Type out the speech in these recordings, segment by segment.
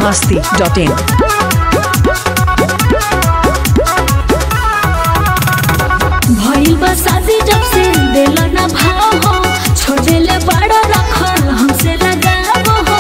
masti.in. भइल बा शादी जब से दिल ना भाव हो छोड़ेले बड़ा रखल हमसे लगाव हो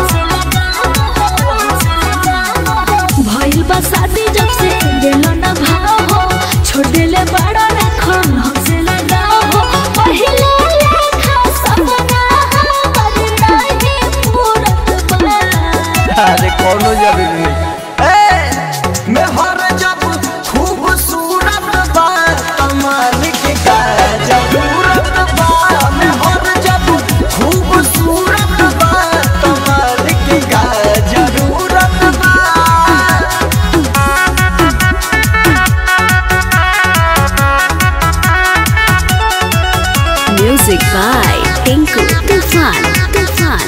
भइल बा शादी जब से दिल ना भाव हो छोड़ेले बड़ा रखल हमसे लगाव हो पहिले लेखा सपना हमर नाही पूरत बा अरे कोनो जरूरी नहीं ए मैं हर जब खूबसूरत बा कमाल के का जरूरत बा मैं हर जब खूबसूरत बा कमाल के का जरूरत बा Music by Tinku Tufan. Tufan.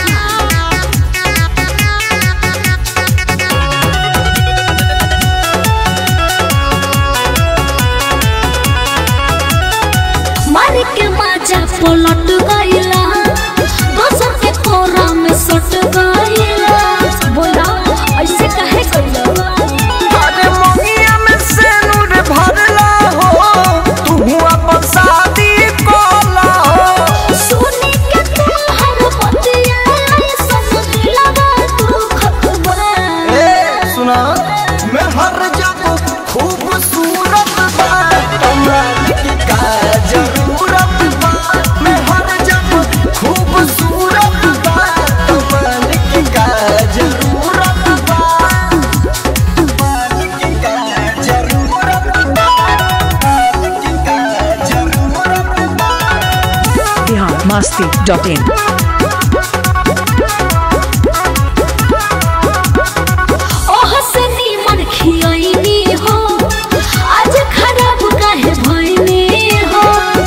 मार के माजा पलट गईला दोसर के कोरा में सट गईला बोला ऐसे काहे कइला अरे मोहिया में सेनुर भरला हो तू अपन शादी कोला हो सोने के तोहर पतिया सब दिलवा तू खतबा ए सुना मैं हर जब खूबसूरत बा कमाल की का जरूरत बा मैं हर जब खूबसूरत बा कमाल की का जरूरत बा कमाल की का जरूरत बा कमाल की का जरूरत बा Bihar masti.in. ओह से नीमन खियैनी हो आज खराब काहे भइनी हो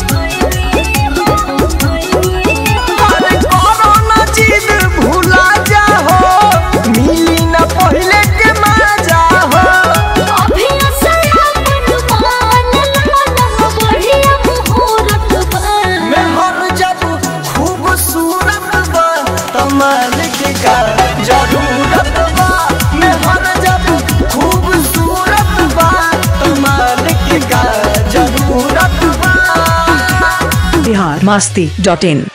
अरे कोरोना चीज भूला जा हो मिली न पहले के मजा हो अभी असलपन मान लो बढ़िया मुहूर्त बा मैं हर जब खूबसूरत बा कमाल के का जरूरत बा मैं हर जब खूबसूरत बा कमाल के का जरूरत बा Bihar masti.in.